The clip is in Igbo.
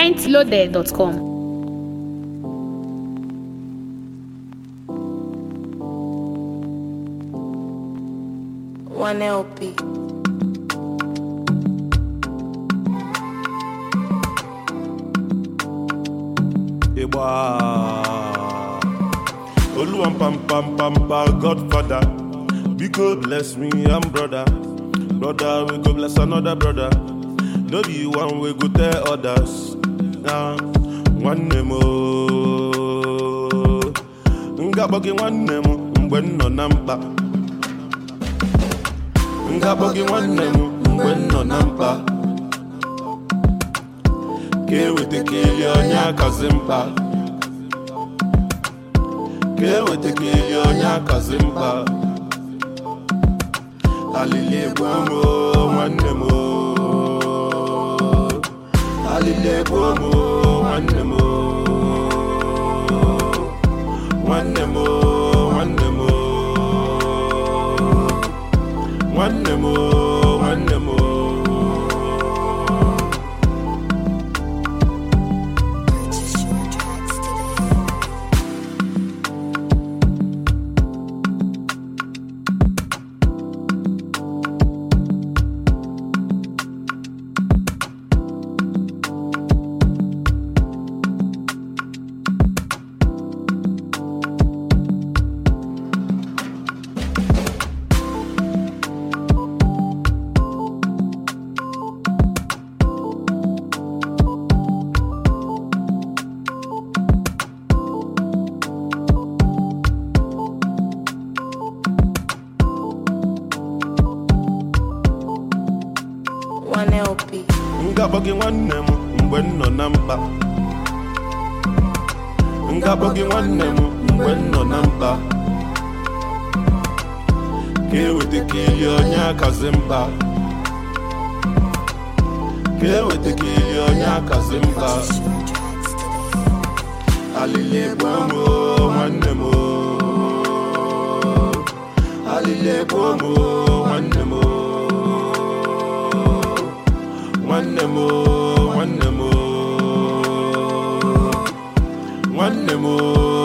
mintloaded.com. One LP. Igba Oluwan pam pam pam pam Godfather Biko bless me and brother Brother we go bless another brother No be one we go tell others Nah Nwanne m o Ngakpọ gị nwanne m mgbe m nọ na mkpa Ngakpọ gị nwanne m mgbe m nọ na mkpa ka eweta ka eli onye akazi mkpa ka eweta ka eli onye akazi mkpa alili egbu m o, nwanne m o. alili egbu m o, nwanne m o. nwanne m o, nwanne m o. nwanne m o, nwanne m o. One LP. ngakpọ gị nwanne m mgbe m nọ na mkpa ngakpọ gị nwanne m mgbe m nọ na mkpa ka eweta ka eli onye akazi mkpa ka eweta ka eli onye akazi mkpa alili egbu m o, nwanne m o. alili egbu m o, nwanne m o. nwanne m o, nwanne m o. nwanne m o,